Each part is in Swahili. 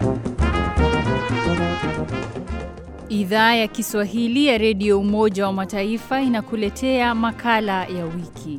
Idhaa ya Kiswahili ya Redio Umoja wa Mataifa inakuletea makala ya wiki.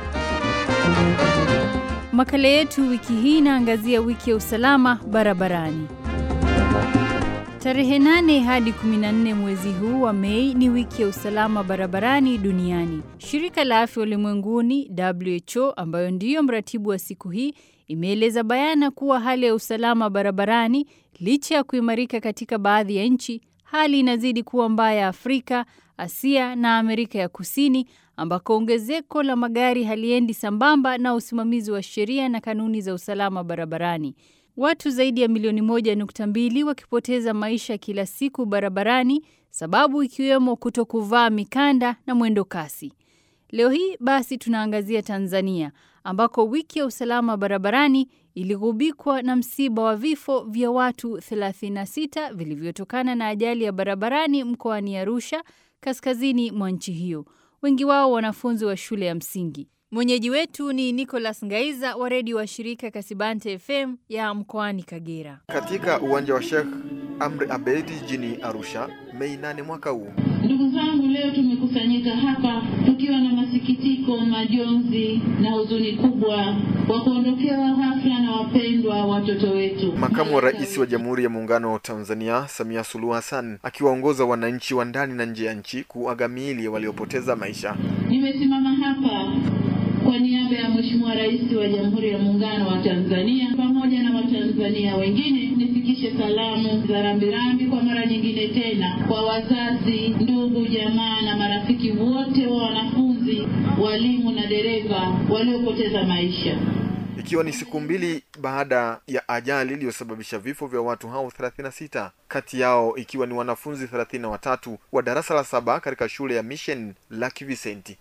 Makala yetu wiki hii inaangazia wiki ya usalama barabarani. Tarehe 8 hadi 14 mwezi huu wa Mei ni wiki ya usalama barabarani duniani. Shirika la Afya Ulimwenguni WHO, ambayo ndiyo mratibu wa siku hii, imeeleza bayana kuwa hali ya usalama barabarani, licha ya kuimarika katika baadhi ya nchi, hali inazidi kuwa mbaya Afrika, Asia na Amerika ya Kusini, ambako ongezeko la magari haliendi sambamba na usimamizi wa sheria na kanuni za usalama barabarani. Watu zaidi ya milioni moja nukta mbili wakipoteza maisha kila siku barabarani, sababu ikiwemo kutokuvaa mikanda na mwendo kasi. Leo hii basi tunaangazia Tanzania ambako wiki ya usalama barabarani iligubikwa na msiba wa vifo vya watu 36 vilivyotokana na ajali ya barabarani mkoani Arusha, kaskazini mwa nchi hiyo, wengi wao wanafunzi wa shule ya msingi. Mwenyeji wetu ni Nicholas Ngaiza wa redio wa shirika Kasibante FM ya mkoani Kagera. Katika uwanja wa Sheikh Amri Abeid jijini Arusha, Mei nane mwaka huu. Ndugu zangu, leo tumekusanyika hapa tukiwa na masikitiko, majonzi na huzuni kubwa kwa kuondokewa ghafla na wapendwa watoto wetu. Makamu wa Rais wa Jamhuri ya Muungano wa Tanzania Samia Suluhu Hassan akiwaongoza wananchi wa ndani na nje ya nchi kuaga miili ya waliopoteza maisha. Nimesimama hapa kwa niaba ya Mheshimiwa Rais wa Jamhuri ya Muungano wa Tanzania pamoja na Watanzania wengine nifikishe salamu za rambirambi kwa mara nyingine tena kwa wazazi, ndugu, jamaa na marafiki wote wa wanafunzi, walimu na dereva waliopoteza maisha. Ikiwa ni siku mbili baada ya ajali iliyosababisha vifo vya watu hao 36, kati yao ikiwa ni wanafunzi 33 wa darasa la saba katika shule ya Mission Lucky Vicenti.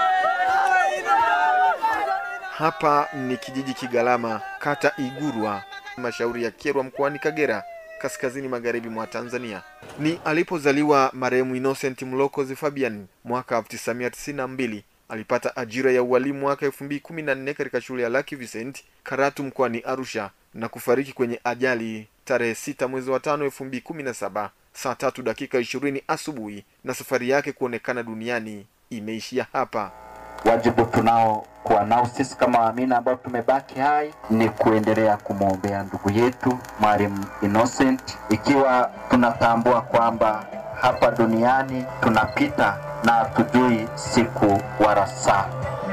Hapa ni kijiji Kigalama, kata Igurwa, mashauri ya Kyerwa, mkoani Kagera, kaskazini magharibi mwa Tanzania. Ni alipozaliwa marehemu Innocent Mlokozi Fabian mwaka 1992. Alipata ajira ya ualimu mwaka 2014 katika shule ya Lucky Vicent Karatu mkoani Arusha na kufariki kwenye ajali tarehe 6 mwezi wa 5 2017 saa tatu dakika 20 asubuhi, na safari yake kuonekana duniani imeishia hapa. Wajibu tunao kuwa nao sisi kama waamini ambao tumebaki hai ni kuendelea kumwombea ndugu yetu Mwalimu Innocent, ikiwa tunatambua kwamba hapa duniani tunapita na hatujui siku wala saa.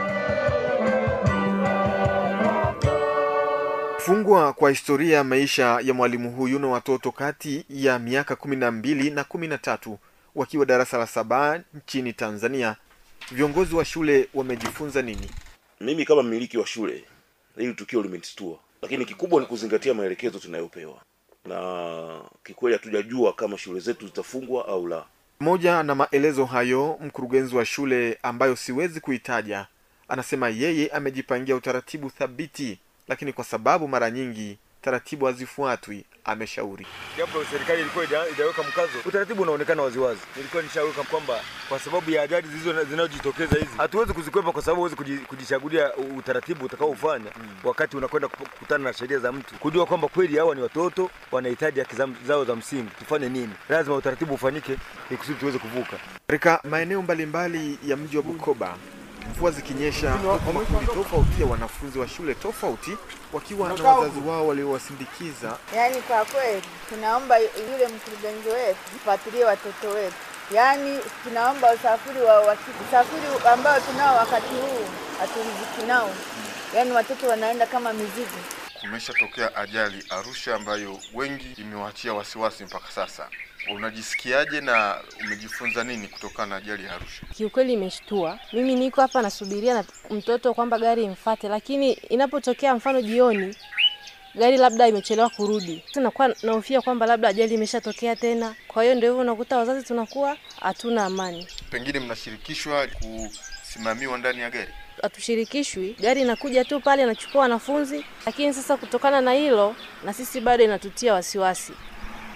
Kufungwa kwa historia ya maisha ya mwalimu huyu na watoto kati ya miaka kumi na mbili na kumi na tatu wakiwa darasa la saba nchini Tanzania. Viongozi wa shule wamejifunza nini? Mimi kama mmiliki wa shule, hili tukio limenistua, lakini kikubwa ni kuzingatia maelekezo tunayopewa, na kikweli hatujajua kama shule zetu zitafungwa au la. Pamoja na maelezo hayo, mkurugenzi wa shule ambayo siwezi kuitaja anasema yeye amejipangia utaratibu thabiti, lakini kwa sababu mara nyingi taratibu hazifuatwi, ameshauri japo serikali ilikuwa ijaweka mkazo, utaratibu unaonekana waziwazi. Nilikuwa nishaweka kwamba kwa sababu ya ajali zilizo zinazojitokeza hizi hatuwezi kuzikwepa, kwa sababu huwezi kujichagulia utaratibu utakaofanya mm. wakati unakwenda kukutana na sheria za mtu, kujua kwamba kweli hawa ni watoto wanahitaji haki zao za msingi, tufanye nini? Lazima utaratibu ufanyike ili kusudi tuweze kuvuka. Katika maeneo mbalimbali ya mji wa Bukoba, mvua zikinyesha, huku makundi tofauti ya wanafunzi wa shule tofauti wakiwa na wazazi wao waliowasindikiza. Yaani kwa kweli tunaomba yule mkurugenzi wetu mfuatilie watoto wetu, yaani tunaomba usafiri wa uhakika, usafiri ambao tunao wakati huu haturiziki nao, yaani watoto wanaenda kama mizigo. Kumeshatokea ajali Arusha ambayo wengi imewaachia wasiwasi mpaka sasa. Unajisikiaje na umejifunza nini kutokana na ajali ya Arusha? Kiukweli imeshtua. Mimi niko hapa nasubiria na mtoto kwamba gari imfate, lakini inapotokea mfano jioni gari labda imechelewa kurudi, tunakuwa nahofia kwamba labda ajali imeshatokea tena. Kwa hiyo ndio hivyo, unakuta wazazi tunakuwa hatuna amani. Pengine mnashirikishwa kusimamiwa ndani ya gari? Hatushirikishwi, gari inakuja tu pale inachukua wanafunzi, lakini sasa kutokana na hilo na sisi bado inatutia wasiwasi.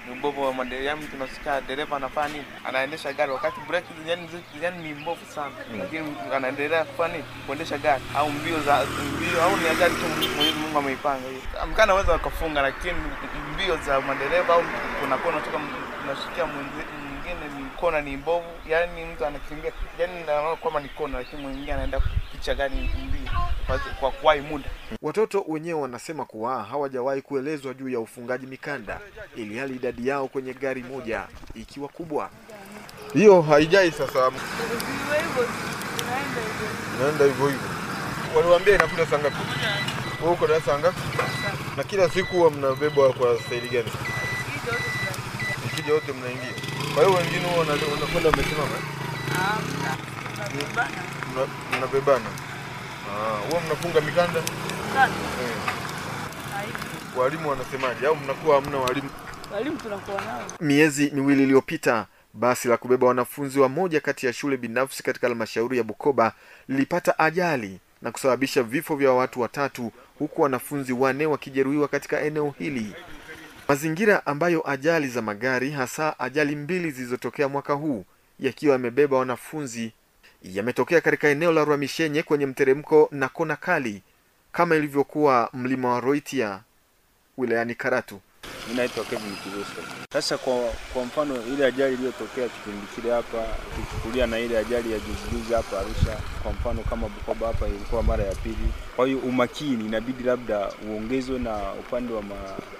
ni ubovu wa madereva. Yani tunasikia dereva anafanya nini, anaendesha gari wakati breki yani, yani ni mbovu sana, lakini anaendelea kufanya nini, kuendesha gari au mbio za mbio au ni ajali tu Mwenyezi Mungu ameipanga hiyo. Mkana naweza wakafunga, lakini mbio za madereva au kuna kona toka unashikia mwingine ni kona ni mbovu, yani mtu anakimbia yani naona kwamba ni kona, lakini mwingine anaenda kupicha gari mbio kwa, kwa kuwahi muda. Watoto wenyewe wanasema kuwa hawajawahi kuelezwa juu ya ufungaji mikanda, ili hali idadi yao kwenye gari moja ikiwa kubwa. Hiyo haijai sasa, naenda hivyo hivyo. Waliwaambia inakuja saa ngapi? Wewe uko darasa ngapi? Na kila siku huwa mnabebwa kwa staili gani? Ikija wote mnaingia. Kwa hiyo wengine huwa unakwenda mmesimama? Mna- Mnabebana. Ah, huwa mnafunga mikanda? Eh. Walimu wanasemaje au mnakuwa hamna walimu? Walimu tunakuwa nao. Miezi miwili iliyopita basi la kubeba wanafunzi wa moja kati ya shule binafsi katika halmashauri ya Bukoba lilipata ajali na kusababisha vifo vya watu watatu huku wanafunzi wanne wakijeruhiwa katika eneo hili. Mazingira ambayo ajali za magari hasa ajali mbili zilizotokea mwaka huu yakiwa yamebeba wanafunzi yametokea katika eneo la Rwamishenye kwenye mteremko na kona kali kama ilivyokuwa mlima wa Roitia wilayani Karatu. Mimi naitwa Kevin Kiruso. Sasa kwa, kwa mfano ile ajali iliyotokea kipindi kile hapa, tukichukulia na ile ajali ya juzi juzi hapa Arusha, kwa mfano kama Bukoba hapa ilikuwa mara ya pili. Kwa hiyo umakini inabidi labda uongezwe na upande wa ma,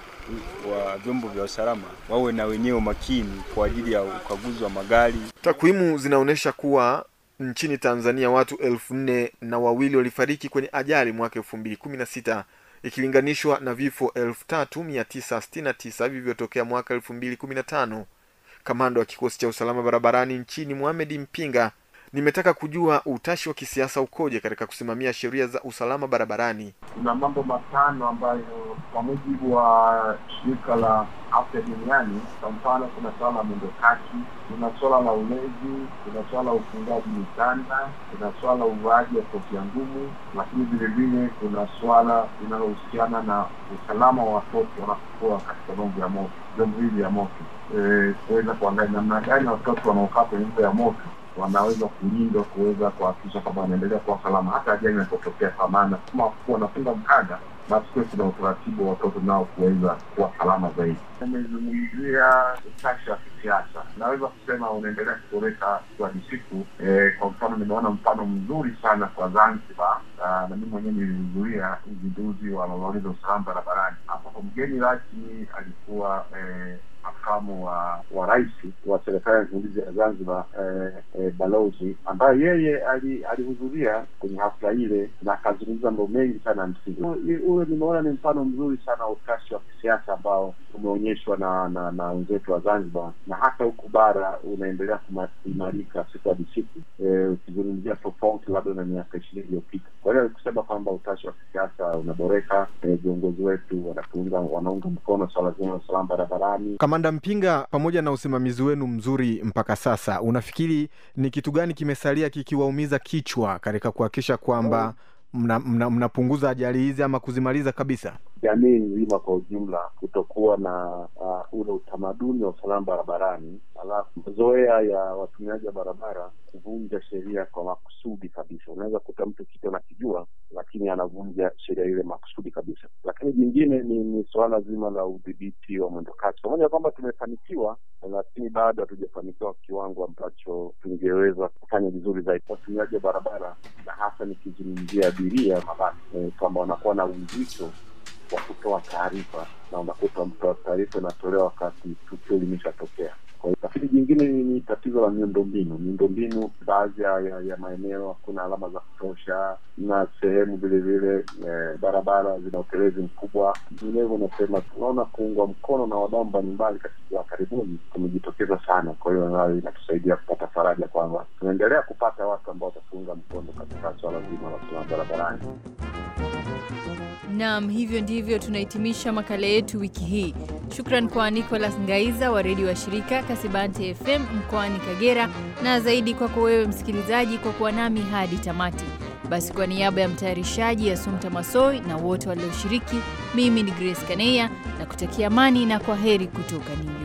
wa vyombo vya usalama wawe na wenyewe makini kwa ajili ya ukaguzi wa magari. Takwimu zinaonyesha kuwa nchini Tanzania watu elfu nne na wawili walifariki kwenye ajali mwaka elfu mbili kumi na sita ikilinganishwa na vifo elfu tatu mia tisa sitini na tisa vilivyotokea mwaka elfu mbili kumi na tano. Kamanda wa kikosi cha usalama barabarani nchini Mohamed Mpinga, nimetaka kujua utashi wa kisiasa ukoje katika kusimamia sheria za usalama barabarani. Kuna mambo matano ambayo kwa mujibu wa shirika la afya duniani, kwa mfano, kuna swala la mwendokasi, kuna swala la ulezi, kuna swala la ufungaji mikanda, kuna swala la uvaaji wa kofia ngumu, lakini vile vile kuna swala linalohusiana na usalama wa watoto wanapokuwa katika vyombo vya moto, vyombo hivi vya moto, Eh, kuweza kuangalia namna gani watoto wanaokaa kwenye vyombo vya moto wanaweza kulindwa kuweza kuhakikisha kwamba wanaendelea kuwa salama hata ajali inapotokea, kwa maana kama kuwa wanafunga mkanda, basi kuwe kuna utaratibu wa watoto nao kuweza kuwa salama zaidi. Umezungumzia utashi wa kisiasa, naweza kusema unaendelea kuboreka hadi siku. Eh, kwa mfano nimeona mfano mzuri sana kwa Zanzibar, ah, na mimi mwenyewe nilihudhuria uzinduzi wa malori za usalama barabarani ambapo mgeni rasmi alikuwa eh, makamu wa wa rais wa serikali ya mapinduzi ya Zanzibar eh, eh, balozi ambaye yeye ali- alihudhuria kwenye hafla ile na akazungumza mambo mengi sana ya msingi. U- Ule nimeona ni mfano mzuri sana wa utashi wa kisiasa ambao umeonyeshwa na na na wenzetu wa Zanzibar na hata huku bara unaendelea kuma- kuimarika siku hadi siku, eh, ukizungumzia tofauti labda na miaka ishirini iliyopita. Kwa hiyo kusema kwamba utashi wa kisiasa unaboreka, eh, viongozi wetu wanatuunga wanaunga mkono swala zima la usalama barabarani. Kamanda Mpinga, pamoja na usimamizi wenu mzuri mpaka sasa, unafikiri ni kitu gani kimesalia kikiwaumiza kichwa katika kuhakikisha kwamba mnapunguza mna, mnapunguza ajali hizi ama kuzimaliza kabisa? jamii nzima kwa ujumla kutokuwa na uh, ule utamaduni wa usalama barabarani, alafu mazoea ya watumiaji wa barabara kuvunja sheria kwa makusudi kabisa. Unaweza kuta mtu kitu anakijua, lakini anavunja sheria ile makusudi kabisa. Lakini jingine ni, ni suala zima la udhibiti wa mwendokasi, pamoja na kwamba tumefanikiwa, lakini bado hatujafanikiwa kiwango ambacho tungeweza kufanya vizuri zaidi. Watumiaji wa barabara na hasa nikizungumzia abiria mabasi, eh, kwamba wanakuwa na uzito wa kutoa taarifa na unakuta mtoa taarifa inatolewa wakati tukio limeshatokea. Kwa hiyo tafiti jingine ni, ni tatizo la miundombinu. Miundombinu baadhi ya, ya, ya maeneo hakuna alama za kutosha, na sehemu vile vile eh, barabara zina utelezi mkubwa. Vinginevyo unasema tunaona kuungwa mkono na wadau mbalimbali katika karibuni kumejitokeza sana. Kwa hiyo nayo inatusaidia kupata faraja kwamba tunaendelea kupata watu ambao watatuunga mkono katika swala zima la usalama barabarani. Naam, hivyo ndivyo tunahitimisha makala yetu wiki hii. Shukran kwa Nicholas Ngaiza wa redio wa shirika Kasibante FM mkoani Kagera, na zaidi kwako wewe msikilizaji kwa kuwa nami hadi tamati. Basi kwa niaba ya mtayarishaji Asumta Masoi na wote walioshiriki, mimi ni Grace Kaneya na kutakia amani na kwa heri kutoka New York.